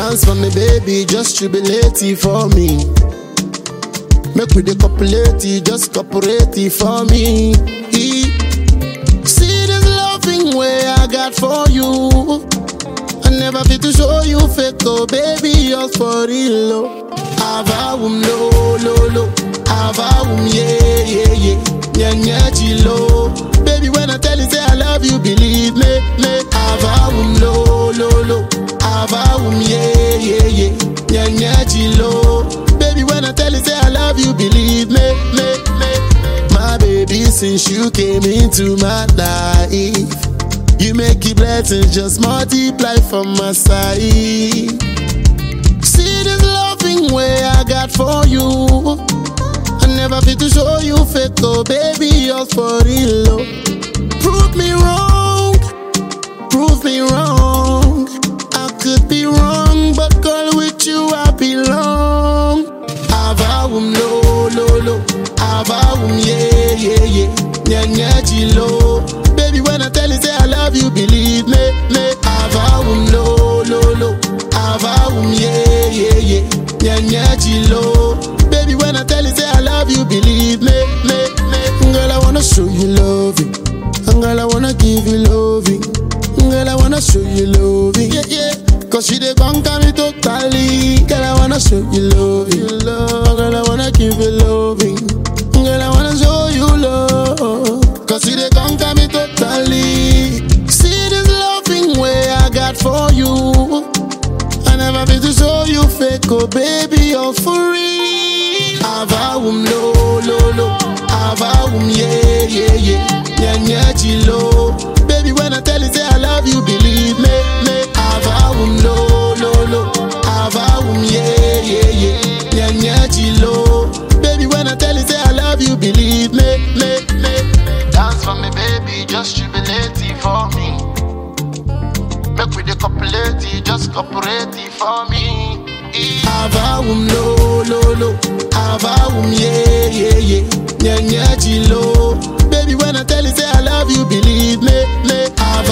Dance for me, baby, just jubilate it for me. Make we the copulate, it, just cooperate it for me. E- See this loving way I got for you. I never fit to show you fake, oh baby, yours for real. Oh. Avawum lo lo lo, avawum yeah yeah yeah, nya nya chilo. Baby, when I tell you say I love you, believe me me. Avawum lo lo lo, avawum yeah yeah yeah, nya nya chilo. Baby, when I tell you say I love you, believe me me me. My baby, since you came into my life. You make it blessings just multiply from my side. See this loving way I got for you. I never fit to show you fake, oh baby, yours for real. Oh. Prove me wrong, prove me wrong. I could be wrong, but girl, with you I belong. Avawum lo lo lo, avawum yeah yeah yeah, nya nya chilo. Baby, when I tell you say I love you, believe me, me. Avawum lo lo lo, avawum yeah yeah yeah, nya nya chilo. Baby, when I tell you say I love you, believe me, me, me. Girl, I wanna show you loving, and girl, I wanna give you loving, girl, I wanna show you loving, yeah yeah. Cause she dey conquer me totally, girl, I wanna show you loving, love, girl, I wanna give you loving, girl, I wanna show you love. Cause you dey conquer me totally. See this loving way I got for you. I never been to show you fake, oh baby, you're for real. Avawum lo lo lo, avawum yeah yeah yeah, nya nya chilo. Baby, when I tell you say I love you, believe me me. Avawum lo lo lo, avawum yeah yeah yeah, nya nya chilo. Baby, when I tell you say I love you, believe me me me. Dance for me, baby, just jubilate it for me. Make we the copulate, it, just cooperate it for me. Avawum lo lo lo, avawum yeah yeah yeah, nya nya chilo. Baby, when I tell you say I love you, believe me me.